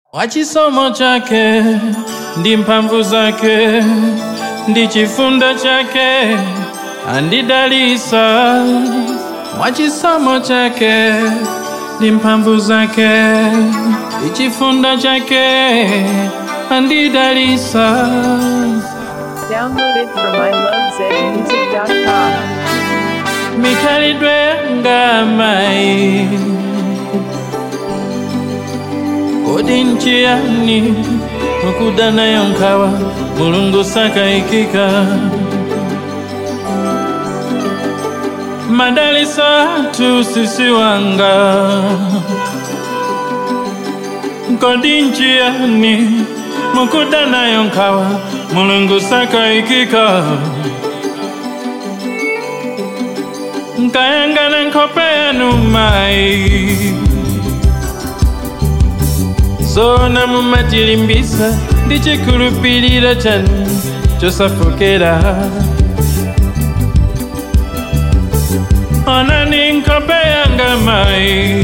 Wa chisomo chake ndi mphamvu zake ndi chifundo chake andidalisa mwa chisomo chake ndi mphamvu zake ndi chifundo chake andidalisa Downloaded from ilovezmusic.com. mikhalidwe ngamayi kodi nchiyani mukuda nayo nkhawa mulungu sakayikika madaliso athu sisi wanga kodi nchiyani mukuda nayo nkhawa mulungu sakayikika nkayangana nkhope yanu mayi zona mumatilimbisa ndi chikhulupiriro chanu chosafokera onani nkhope yanga mayi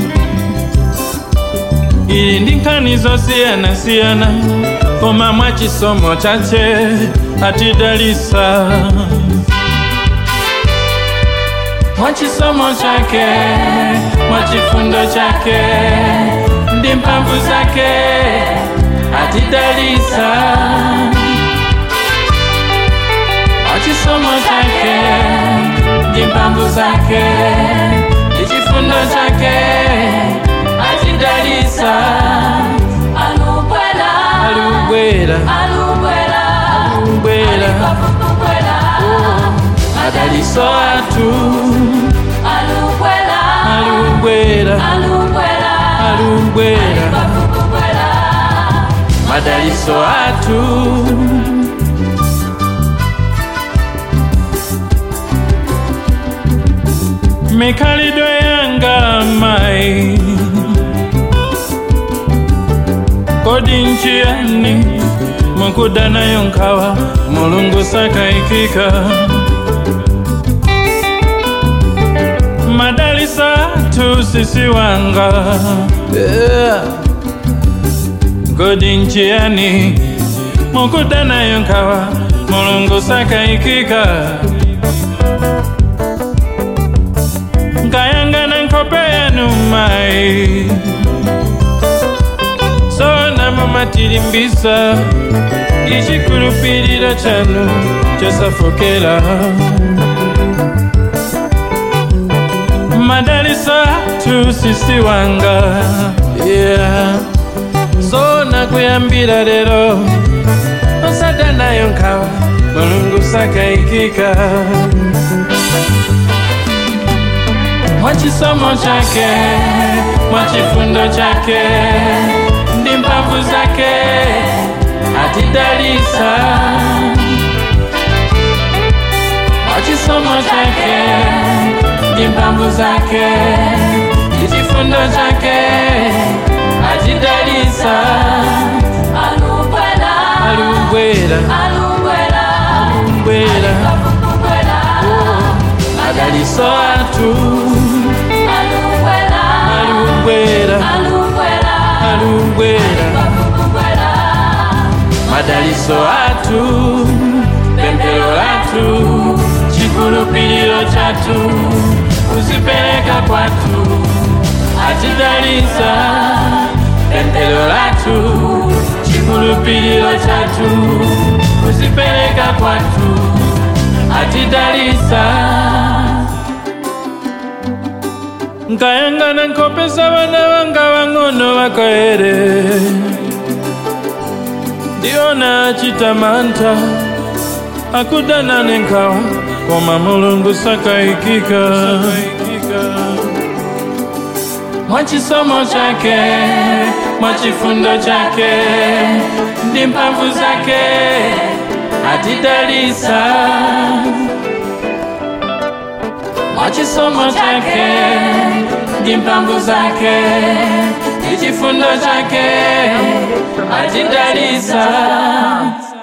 ili ndi nkhani zosiyanasiyana koma mwa chisomo chache atidalisa mwa chisomo chake mwa chifundo chake ndi mphamvu zake atidalisa mwa chisomo chake ndi mphamvu zake ndi chifundo chake atidalisa Alumbwela, alubwera alumbwela, alubwera alumbwela, madaliso athu alumbwela, alubwera alumbwela, alubwera alumbwela, madaliso athu mikhalidwe yanga mayi kodi nchiyani mukuda nayo nkhawa mulungu sakayikika madaliso athu sisi wanga yeah. kodi nchiyani mukuda nayo nkhawa mulungu sakayikika nkayangana nkhope yanu mayi sona mumatilimbisa ichikhulupiriro chanu chosafokera madaliso athu sisi wanga yeah. sona kuyambira lero osada nayo nkhawa mulungu sakayikika mwa chisomo chake mwa chifundo chake ndi mphamvu zake atidalisa mwa chisomo chake ndi mphamvu zake ndi chifundo chake atidalisa alumbwela, alubwera alumbwela, alubwera alumbwela, madaliso athu alumbwela, alubwera alumbwela, alubwera alumbwela, madaliso athu pemphero lathu chikhulupiriro chathu kuzipereka kwathu atidalisa pemphero lathu chikhulupiriro chathu kuzipereka kwathu atidalisa nkayangana nkhope za vana vanga vang'ono vakaere ndiona chitamanta akudana nenkhawa koma mulungu sakayikika mwa chisomo chake mwa chifundo chake ndi mphamvu zake atidalisa mwa chisomo chake ndi mphamvu zake ndi chifundo chake atidalisa